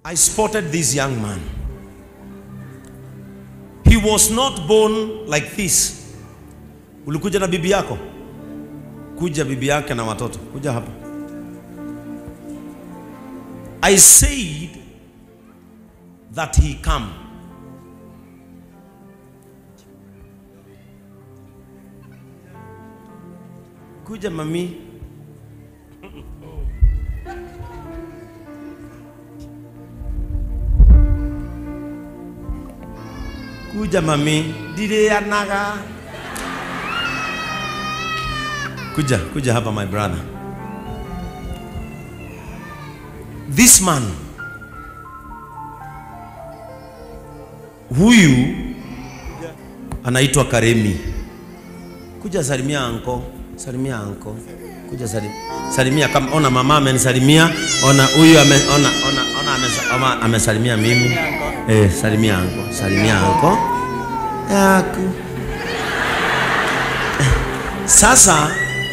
I spotted this young man. He was not born like this. Ulikuja na bibi yako? Kuja bibi yake na watoto. Kuja hapa. I said that he come. Kuja mami. Kuja mami. Dide anaga. Kuja, kuja hapa my brother. This man huyu anaitwa Karemi. Kuja salimia anko, salimia anko. Kuja salimia, salimia kama ona mama amenisalimia, ona huyu ame, ona ona ona amesa- ama- amesalimia mimi. Eh, salimia anko, salimia anko. Yaku. Sasa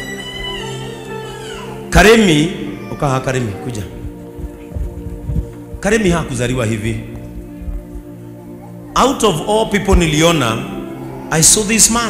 Karemi, ukaha Karemi, kuja. Karemi hakuzaliwa hivi. Out of all people niliona, I saw this man.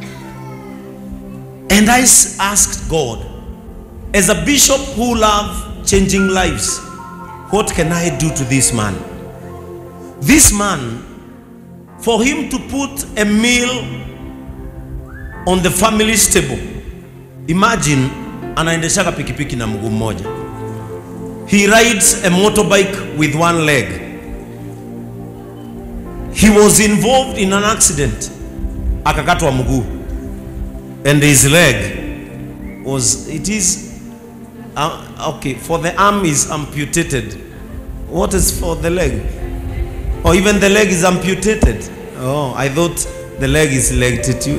And I s- asked God, as a bishop who love changing lives, what can I do to this man? This man, for him to put a meal on the family's table, imagine anaendeshaga pikipiki na mguu mmoja. He rides a motorbike with one leg. He was involved in an accident. Akakatwa mguu. And his leg was it is uh, okay for the arm is amputated. What is for the leg? Or even the leg is amputated. Oh, I thought the leg is longitude.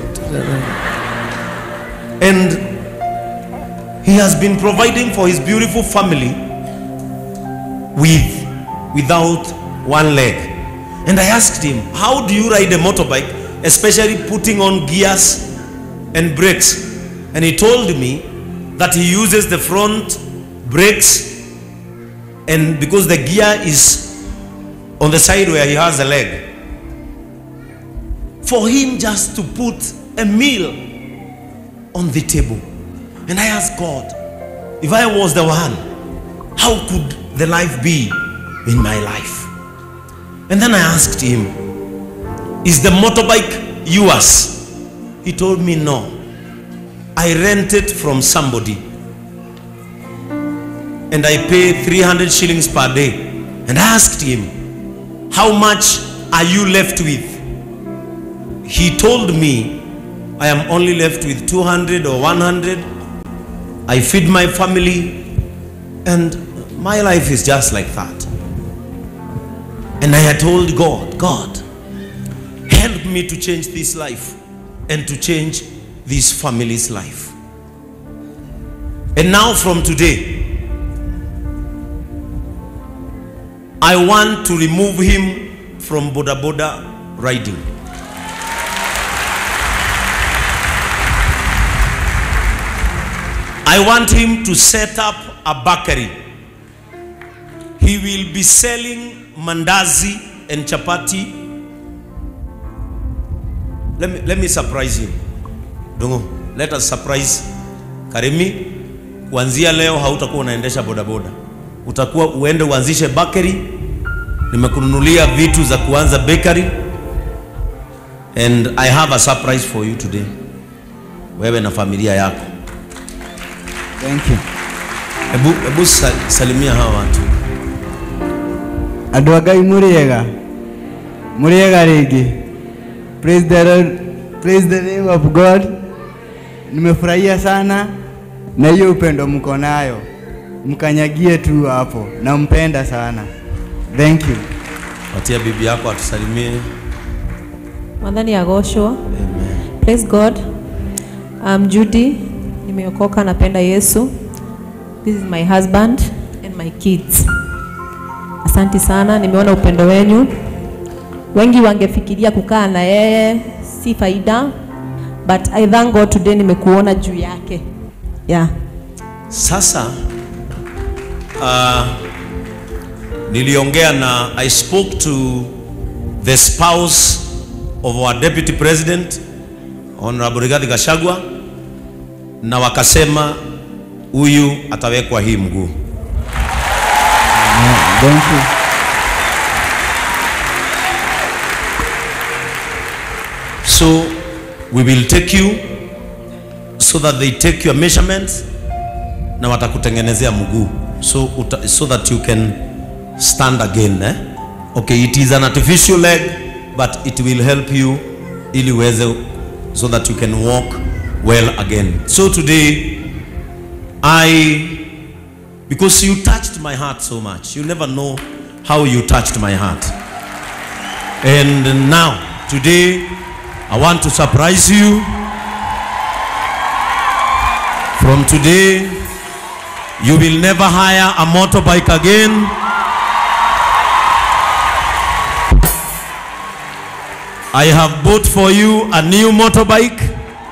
And he has been providing for his beautiful family with without one leg and i asked him how do you ride a motorbike especially putting on gears and brakes and he told me that he uses the front brakes and because the gear is on the side where he has a leg for him just to put a meal on the table and i asked god if i was the one how could the life be in my life? And then I asked him, Is the motorbike yours? He told me, No. I rent it from somebody. And I pay 300 shillings per day. And I asked him, How much are you left with? He told me, I am only left with 200 or 100. I feed my family, and my life is just like that. And I had told God, God, help me to change this life and to change this family's life. And now from today, I want to remove him from Boda Boda riding. I want him to set up a bakery. He will be selling mandazi and chapati. Let me, let me surprise him. Dongo, let us surprise Karemi. Kuanzia leo hautakuwa unaendesha bodaboda, utakuwa uende uanzishe bakery. Nimekununulia vitu za kuanza bakery and I have a surprise for you today, wewe na familia yako. Thank you. Hebu hebu sa- salimia hawa watu. andå a ngai må rä ega må rä ega rä ngä praise the Lord, praise the name of god nimefurahia sana na hiyo upendo mko nayo mkanyagie tu hapo nampenda sana thank you Patia bibi yako atusalimie. Mwadhani agoshwa. Amen. Praise God. I'm Judy. Nimeokoka napenda Yesu. This is my husband and my kids. Asanti sana, nimeona upendo wenyu. Wengi wangefikiria kukaa na yeye si faida, but I thank God today nimekuona juu yake. Yeah. Sasa uh, niliongea na I spoke to the spouse of our deputy president Honorable Rigathi Gachagua na wakasema huyu atawekwa hii mguu. Thank you. So we will take you so that they take your measurements na watakutengenezea mguu so, uta, so that you can stand again eh? Okay, it is an artificial leg but it will help you ili uweze so that you can walk well again. So today I because you touched my heart so much. You never know how you touched my heart. And now, today, I want to surprise you. From today, you will never hire a motorbike again. I have bought for you a new motorbike.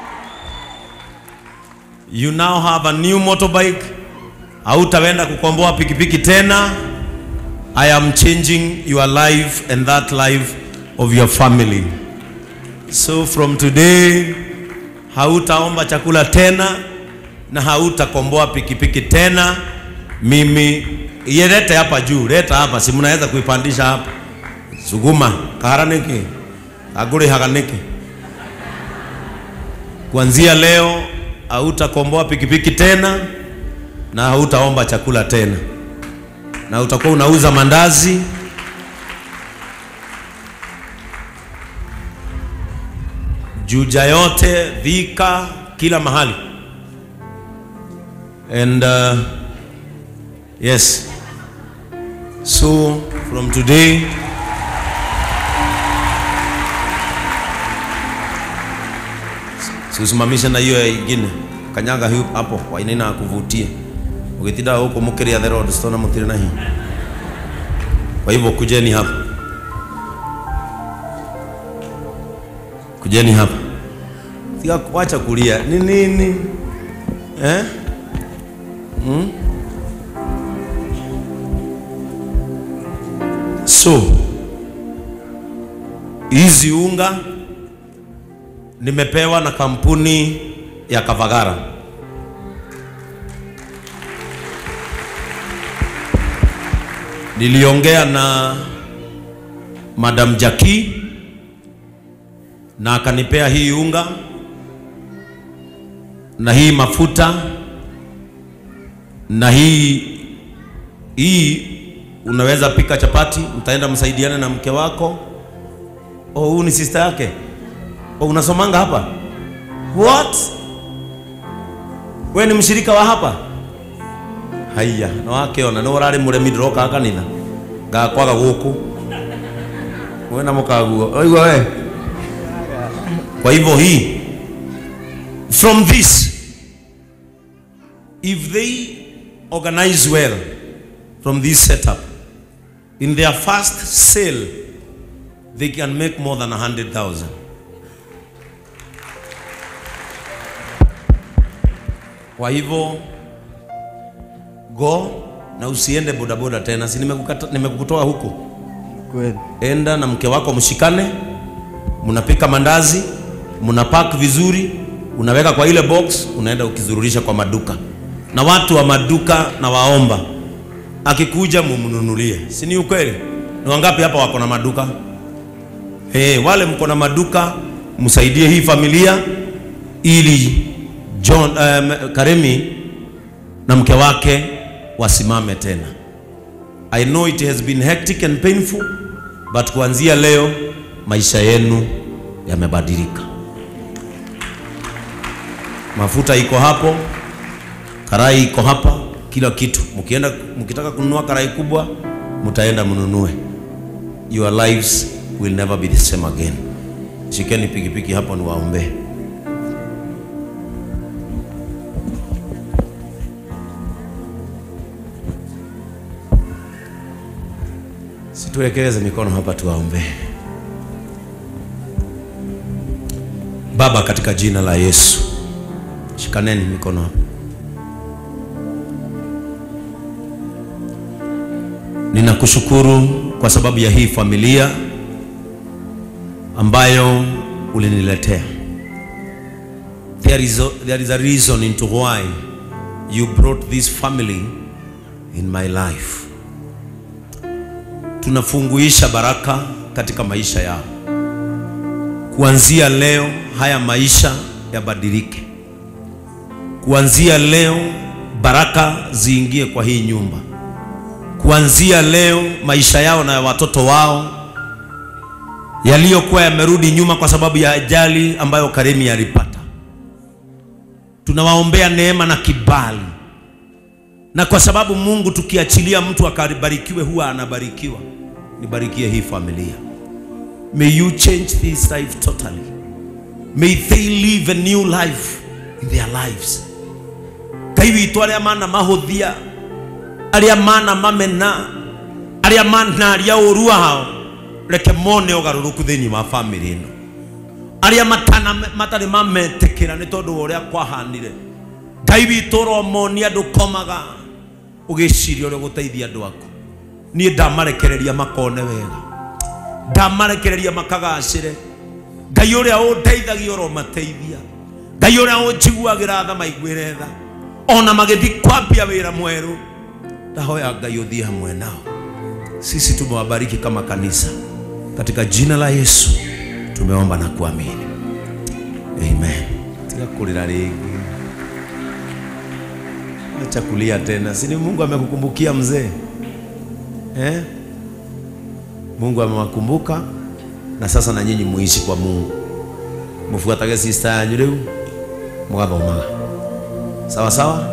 You now have a new motorbike. Hautaenda kukomboa pikipiki tena. I am changing your life and that life of your family. So from today hautaomba chakula tena na hautakomboa pikipiki tena. Mimi yelete hapa juu, leta hapa, si mnaweza kuipandisha hapa. Suguma kaharaniki agure haganiki. Kuanzia leo hautakomboa pikipiki tena na hautaomba chakula tena, na utakuwa unauza mandazi Juja yote, Thika, kila mahali. And uh, yes, so from today siusimamishe na hiyo ingine kanyaga hiyo hapo wainaina kuvutia ukitinda huko mukiria the road stona mutire na hii kwa hivyo kujeni hapa kujeni hapa Tika wacha kulia ni nini eh? hmm? so hizi unga nimepewa na kampuni ya Kavagara. Niliongea na Madam Jackie na akanipea hii unga na hii mafuta na hii hii unaweza pika chapati, mtaenda msaidiane na mke wako. Oh, huyu ni sister yake. Oh, unasomanga hapa? What? We ni mshirika wa hapa? Haya, na wake ona no rari muremi ndiroka kanitha. Ngakwaga guku. We na mukaguo. Oigwa we. Kwa hivyo hii from this if they organize well from this setup in their first sale they can make more than 100,000 Kwa hivyo go na usiende bodaboda tena, si nimekukata- nimekukutoa huko. Kweli. Enda na mke wako mshikane, mnapika mandazi, mnapack vizuri, unaweka kwa ile box, unaenda ukizururisha kwa maduka, na watu wa maduka na waomba, akikuja mumnunulie, si ni ukweli? Ni wangapi hapa wako na maduka? Hey, wale mko na maduka msaidie hii familia ili John um, Karemi na mke wake wasimame tena. I know it has been hectic and painful but kuanzia leo maisha yenu yamebadilika. Mafuta iko hapo, karai iko hapa, kila kitu. Mkienda mkitaka kununua karai kubwa, mtaenda mnunue. Your lives will never be the same again. Shikeni pikipiki hapo niwaombee. Situwekeze mikono hapa tuwaombee. Baba, katika jina la Yesu, shikaneni mikono hapa. Ninakushukuru kwa sababu ya hii familia ambayo uliniletea. There is a, there is a reason into why you brought this family in my life. Tunafunguisha baraka katika maisha yao. Kuanzia leo haya maisha yabadilike. Kuanzia leo baraka ziingie kwa hii nyumba. Kuanzia leo maisha yao na ya watoto wao yaliyokuwa yamerudi nyuma kwa sababu ya ajali ambayo Karemi alipata, tunawaombea neema na kibali, na kwa sababu Mungu, tukiachilia mtu akabarikiwe, huwa anabarikiwa. Nibarikie hii familia. May you change this life totally. May they live a new life in their lives. Ngai witũ arĩa mana mahũthia arĩa mana mamena arĩa manaria ũru wao reke mone ũgarũrũku thĩinĩ wa bamĩrĩ ĩno arĩa matana matarĩ mametĩkĩra nĩ tondũ wa ũrĩa kwahanire ngai witũ ũromonia ndũkomaga ũgĩciria ũrĩa ũgũteithia andũ aku niĩ ndamarekereria makone wega ndamarekereria makagacĩre ngai ũrĩa ũndeithagia ũromateithia ngai ũrĩa ũnjiguagĩra tha maiguĩre tha ona magĩthiĩ kwambia wĩra mwerũ ndahoya ngai ũthiĩ hamwe nao sisi tumewabariki kama kanisa katika jina la Yesu tumeomba na kuamini amen. Tika kulila rĩngĩ, acha kulia tena, si ni Mungu amekukumbukia mzee eh? Mungu amewakumbuka na sasa na nyinyi muishi kwa Mungu, mufuatage sister yanyu rĩu mugathomaga sawa sawa,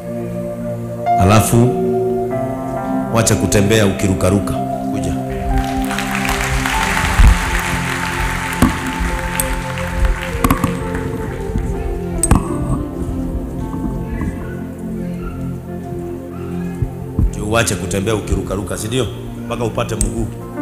alafu wacha kutembea ukirukaruka kuja Ndio uache kutembea ukirukaruka, si ndio? Mpaka upate mguu.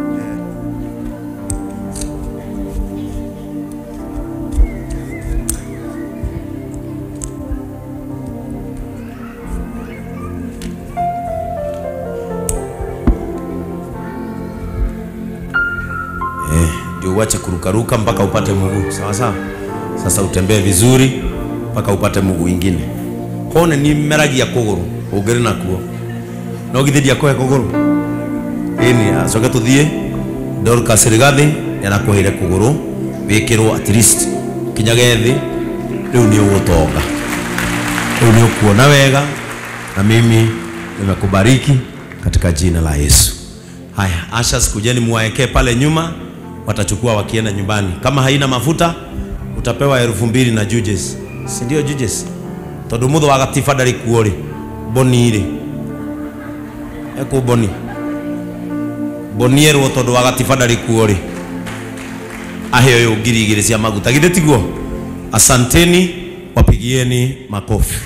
Eh, ndio uache kurukaruka mpaka upate mguu. Sawa sawa. Sasa utembee vizuri mpaka upate mguu ingine. Kone ni meragia kuguru ungiri nakuo no githiria kohe kuguru ini acoke tuthie Dorcas Rigathi yanakuheire kuguru wikirwo at least kinyage thi riu ni ugutonga riu ni ukuona wega na mimi nimekubariki katika jina la Yesu. Haya, ashas kujeni muwaekee pale nyuma, watachukua wakienda nyumbani. Kama haina mafuta utapewa elfu mbili na judges, si ndio judges? tondu mutho wa gatiba ndari kuo ri boni ri eku boni boni erwo tondu wa gatiba ndari kuo ri aheo yo ngiri igiri cia maguta githĩ tiguo asanteni wapigieni makofi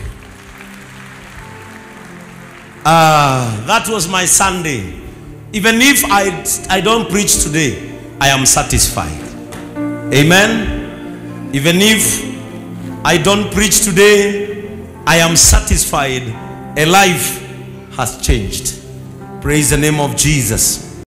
Ah, that was my Sunday. Even if I, I don't preach today, I am satisfied. Amen. Even if I don't preach today, I am satisfied. A life has changed. Praise the name of Jesus.